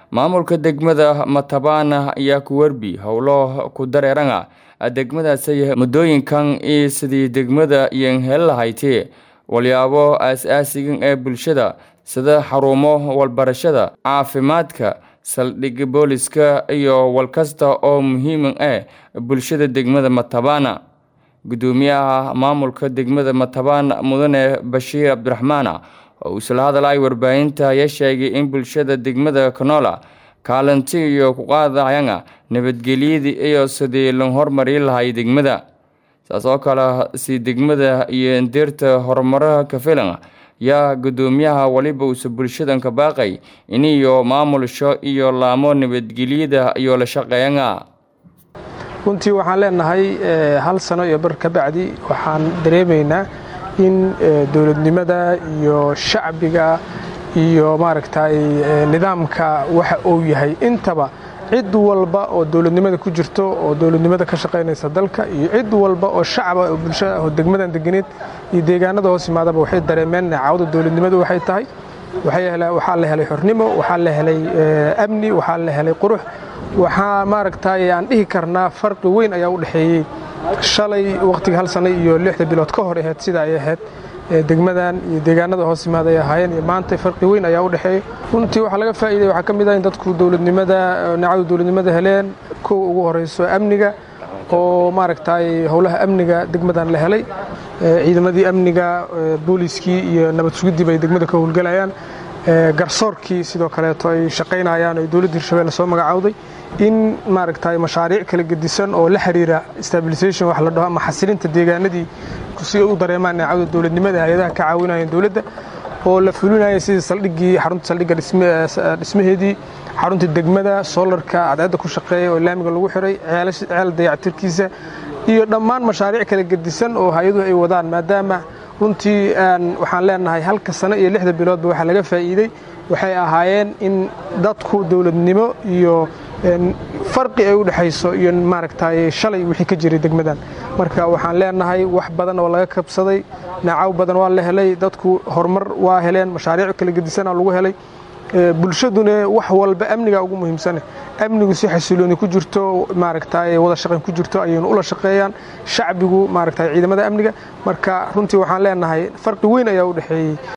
maamulka degmada matabaan ayaa ku werbi howlo ku dareerana degmadaasay muddooyinkan iyo sidii degmada iyon heli lahayti walyaabo aas-aasigan ee bulshada sida xarumo walbarashada caafimaadka saldhig booliska iyo walkasta oo muhiima ah bulshada degmada matabaana gudoomiyaha maamulka degmada matabaan mudane bashiir cabdiraxmaan oo isla hadalay warbaahinta ayaa sheegay in bulshada degmada canola kaalinti iyo ku qaadayana nabadgelyadii iyo sidii la hormari lahay degmada saas oo kale si degmada iyo ndeerta horumaraha ka filan yaa gudoomiyaha waliba uuse bulshadan ka baaqay iniyo maamulasho iyo laamo nabadgelyada iyo la shaqeeyana runtii waxaan leenahay hal sano iyo bar ka bacdi waxaan dareemaynaa in dowladnimada iyo shacbiga iyo maaragtay nidaamka waxa uu yahay intaba cid walba oo dowladnimada ku jirto oo dowladnimada ka shaqaynaysa dalka iyo cid walba oo shacaba oo bulshada oo degmadan deganeed iyo deegaanada hoos yimaadaba waxay dareemeen caawda dowladnimadu waxay tahay waxaa la helay xornimo waxaa la helay amni waxaa la helay qurux waxaa maaragtay aan dhihi karnaa farqi weyn ayaa u dhexeeyey shalay wakhtiga hal sano iyo lixda bilood ka hor ahayd sida ay ahayd degmadan iyo deegaanada hoos yimaada ay ahaayeen iyo maanta farqi weyn ayaa u dhexeeyey runtii waxaa laga faa'iiday waxaa ka mid ah in dadku dowladnimada nacadu dowladnimada heleen kow ugu horayso amniga oo maaragtay howlaha amniga degmadan la helay ciidamadii amniga booliiskii iyo nabad sugiddii bay degmada ka howlgelayaan garsoorkii sidoo kaleeto ay shaqaynayaan oo dowladda hirshabelle soo magacowday in maaragtay mashaariic kala gedisan oo la xiriira stabilisation wax la dhaho ama xasilinta deegaanadii si ay u dareemaan neecawda dowladnimada hay-adaha ka caawinayeen dowladda oo la fulinaya sidii saldhiggii xarunta saldhigga dhismaheedii xarunta degmada soolarka cadceedda ku shaqeeya oo laamiga lagu xiray ceel dayactirkiisa iyo dhammaan mashaariic kala gedisan oo hay-aduhu ay wadaan maadaama runtii waxaan leenahay halka sano iyo lixda biloodba waxaa laga faa'iidey waxay ahaayeen in dadku dowladnimo iyo farqi ay u dhexayso iyo maaragtay shalay wixii ka jiray degmadan marka waxaan leenahay wax badan oo laga kabsaday nacaw badan waa la helay dadku horumar waa heleen mashaariic kala gedisana lagu helay bulshaduna wax walba amniga ugu muhiimsane amnigu si xasilooni ku jirto maaragtay wada shaqayn ku jirto ayaynu ula shaqeeyaan shacbigu maaragtay ciidamada amniga marka runtii waxaan leenahay farqi weyn ayaa u dhexeeyey